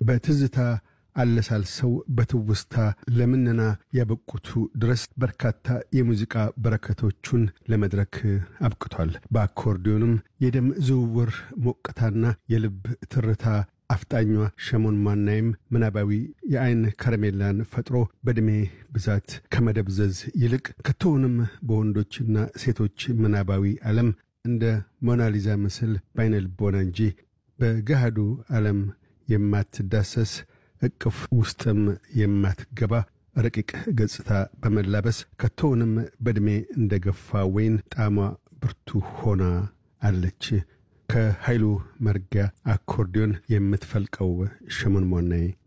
በትዝታ አለሳልሰው በትውስታ ለምነና ያበቁቱ ድረስ በርካታ የሙዚቃ በረከቶቹን ለመድረክ አብቅቷል። በአኮርዲዮንም የደም ዝውውር ሞቅታና የልብ ትርታ አፍጣኟ ሸሞን ማናይም ምናባዊ የአይን ከረሜላን ፈጥሮ በዕድሜ ብዛት ከመደብዘዝ ይልቅ ከቶውንም በወንዶችና ሴቶች ምናባዊ ዓለም እንደ ሞናሊዛ ምስል በአይነ ልቦና እንጂ በገሃዱ ዓለም የማትዳሰስ እቅፍ ውስጥም የማትገባ ረቂቅ ገጽታ በመላበስ ከቶውንም በዕድሜ እንደ ገፋ ወይን ጣዕሟ ብርቱ ሆና አለች። ከኃይሉ መርጊያ አኮርዲዮን የምትፈልቀው ሸሞን ሞናይ